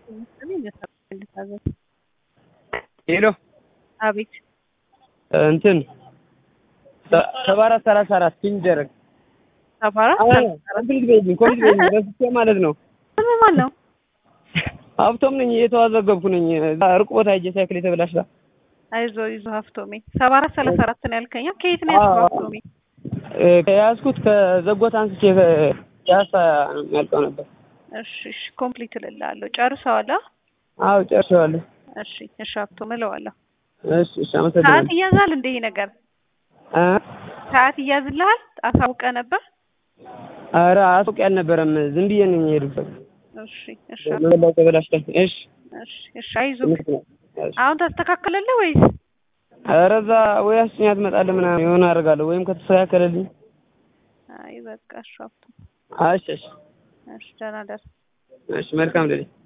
ሄሎ አቤት እንትን ሰባ አራት ሰላሳ አራት ፒን ደረግ ሰባ አራት ኮምፕሊት በይልኝ ኮምፕሊት በይልኝ ረስቼ ማለት ነው። ስም ማን ነው? ሀብቶም ነኝ እየተዋዘገብኩ ነኝ። ሩቅ ቦታ ሄጄ ሳይክል የተበላሽታ አይዞ ይዞ ሀፍቶሜ ሰባ አራት ሰላሳ አራት ነው ያልከኝ። ከየት ነው ያልከው ሀፍቶሜ? ከያዝኩት ከዘጎት አንስቼ ፒያሳ ነው የሚያልቀው ነበር። እሺ እሺ ኮምፕሊት እልልሃለሁ። ጨርሰዋል? አ? አዎ ጨርሼዋለሁ። እሺ እሺ ሀብቶም እለዋለሁ። እሺ እሺ ሰዓት አመሰግናለሁ። ይያዛል እንደ ይሄ ነገር እ ሰዓት ይያዝልሃል? አሳውቀህ ነበር? ኧረ አሱቅ ያልነበረም ዝም ብዬ ነኝ የሄድኩት። እሺ እሺ መበላው ተበላሽታ። እሺ እሺ እሺ አይዞህ። እሺ አሁን ታስተካክለልህ ወይስ? ኧረ እዛ ወይ አስጭኛ ትመጣለህ ምናምን የሆነ አደርጋለሁ ወይም ከተስተካከለልኝ አይ በቃ እሺ ሀብቶም እሺ እሺ እሺ ደህና ደር እሺ መልካም ሌሊት